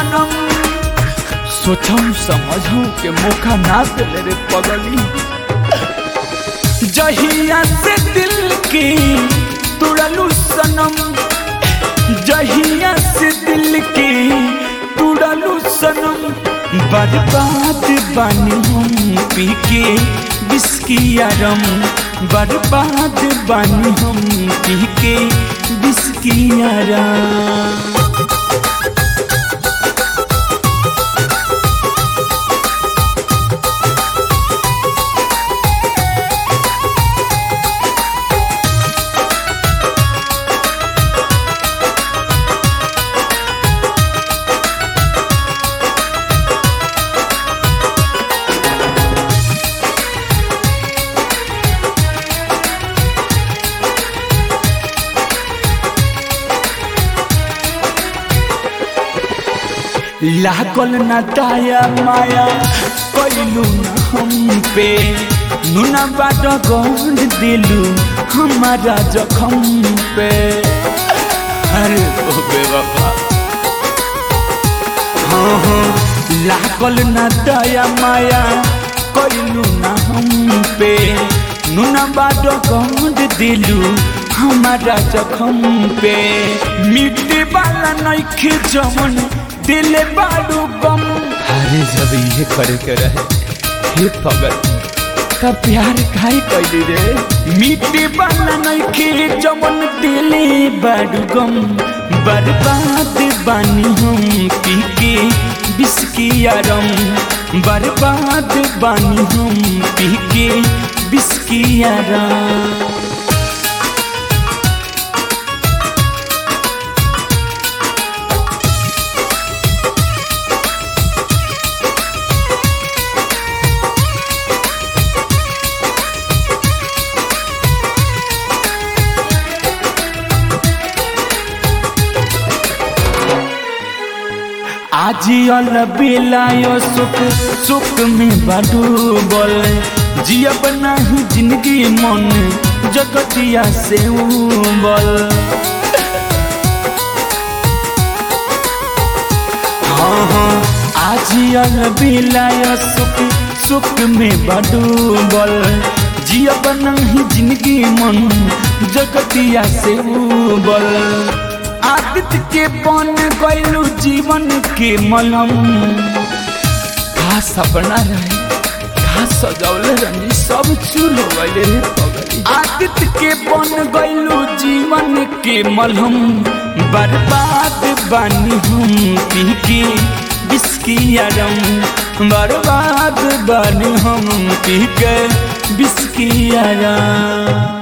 सनम सोचम समझम के मौका ना दिले रे पगली जहिया से दिल की तुड़लू सनम जहिया से दिल की तुड़लू सनम बर्बाद बानी हम पी के बिस्कियारम बर्बाद बानी हम पी के बिस्कियारम लागल न दाया माया कैलू न हम पे नुना बाट गौर दिलू हमारा जखम पे अरे ओ बेवफा हाँ हाँ लागल न दाया माया कैलू न हम पे नुना बाट गौर दिलू हमारा जखम पे मिट्टी वाला नइखे जमन दिल बाडू गम अरे जब ये करे के रहे हे पगल का प्यार खाई कैली रे मिट्टी वाला नइखे जमन दिल बाडू गम बर्बाद बानी हम पी के बिस्कियारम बर्बाद बानी हम पी के बिस्कियारम आजियल बेलायो सुख सुख में बडूबल जियब नहीं जिंदगी मन जगतिया से उबल हाँ हाँ आजियल बेलायो सुख सुख में बडूबल जियब नहीं जिंदगी मन जगतिया से उबल आदित्य के बन गैलू जीवन के मलम का सपना रहे का सजौले रही सब चूल हो गए रे पगली आदित्य के बन गैलू जीवन के मलहम बर्बाद बानी हम पी के बिस्कियारम बर्बाद बानी हम पी के बिस्कियारम